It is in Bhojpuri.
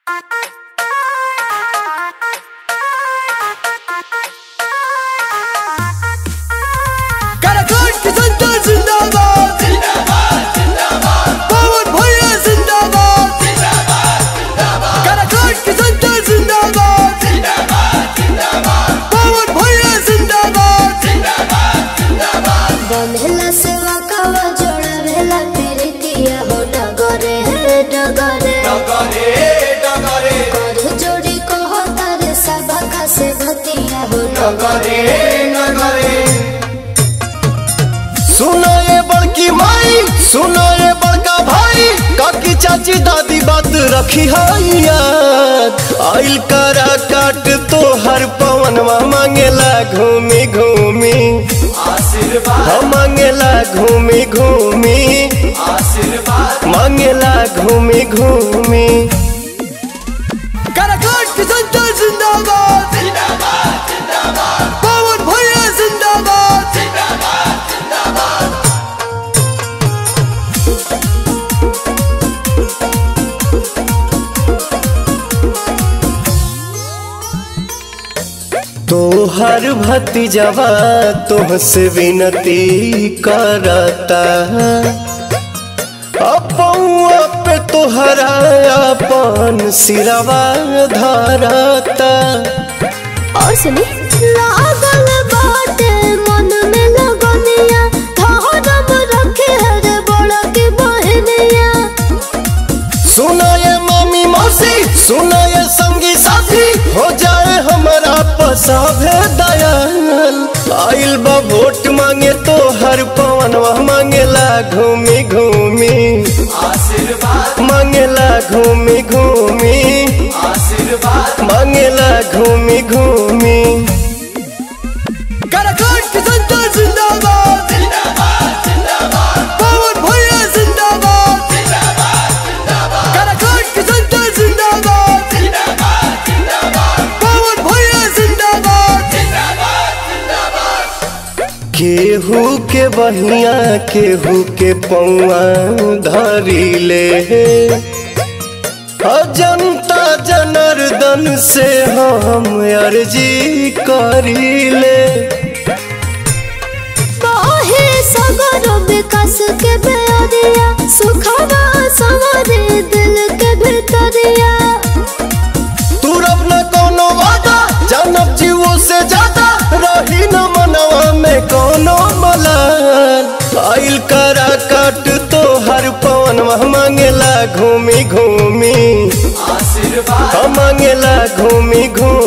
काराकोट की जनता जिंदाबाद पवन भैया जिंदाबाद काराकोट की जनता जिंदाबाद पवन भैया जिंदाबाद बंधेला सेवा कावा जोड़ा भेला तेरे तिया हो डगरे हे डगरे कर जोड़ी कहो तारे सभा का से भतिया हो डगरे सुनो ये बड़की माई सुनो ये बड़का भाई काकी चाची दादी बात रखी है याद आइल करा काट तो हर पवनवा मांगेला घूमी घूमी हम मांगेला घूमी घूमी मांगेला घूमी घूमी काराकोट की जनता जिंदाबाद पवन भैया जिंदाबाद तोहर भतीजवा तुहसे विनती करता अपौआ पे तोहरा अपन सिरवा धरता और सुनी लागल बाटे मन में लगनिया धरम रखे हर बड़ा के बहनिया सुना ये मामी मौसी सुना ये संगी साथी हो जाए हमारा पसाभे दयाल आइल बा वोट मांगे तो हर पवनवा मांगेला घूमी घूमी मांगेला घूमी घूमी मांगेला घूमी घूमी काराकोट की जनता जिंदाबाद पवन भैया जिंदाबाद काराकोट की जनता जिंदाबाद पवन भैया जिंदाबाद केहू के बहिया केहू के पौआ धरी ले जनता जनार्दन से हम अर्जी करी ले बाहे सगर विकास के बेरिया सुखवा सवारे दिल के भीतरिया तू रब न कोनो वादा जानब जीवो से ज्यादा रही न मनवा में कोनो मलाल आइल करा काट तो हर पवन मांगेला घूमी घूमी हम मांगेला घूमी घूमी